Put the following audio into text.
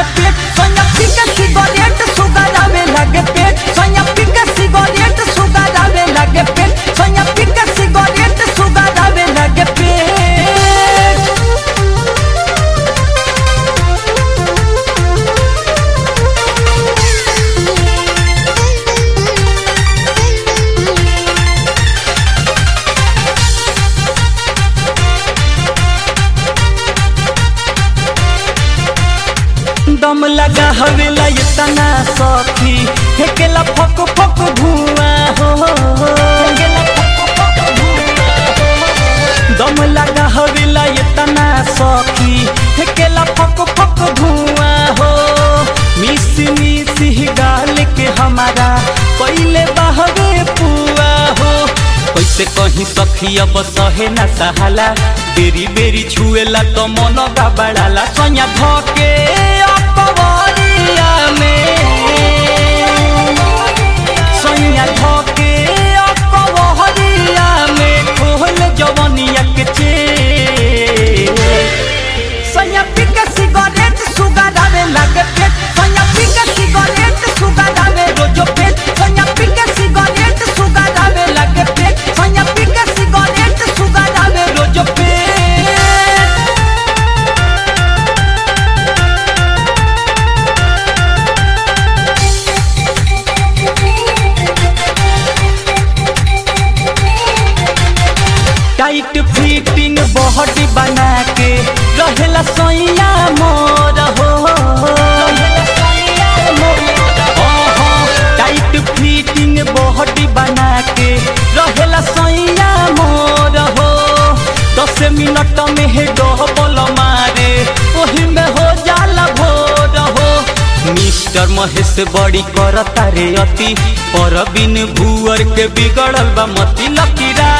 लगे पेट सोया पी के सिगरेट सुगरावे लगे पेट सोया पी के सिगरेट सुगरावे लगे पेट सोया पी के सिगरेट सुगरावे लगे पेट दम लगा हवेला ये तना सखी हेकेला फक फक धुआं हो हेकेला फक फक धुआं हो। दम लगा हवेला ये तना सखी हेकेला फक फक धुआं हो मिस मिस गाल के हमारा पहले बहवे पुआ हो कैसे कहीं सखी अब सहे न सहाला बेरी बेरी छुएला तो मन गबड़ाला सोया धके अपवरिया में सोया धके अपवरिया में खोल जवनिया के चे सोया पी के सिगरेट सुगरावे लगे पेट सोया पी के सिगरेट सुगरावे रोजो पेट सोया पी के सिगरेट सुगरावे लगे पेट सोया पी के सिगरेट सुगरावे रोजो पेट टाइट फिटिंग बॉडी बना के रहेला सोइया मोर हो ओहो, टाइट फिटिंग बॉडी बना के रहेला सोइया मोर हो दस मिनट में हे डबल मारे ओही में हो जाला भोर हो मिस्टर महेश बड़ी करता रे अति पर बिन भूअर के बिगड़ल बा मती लकीरा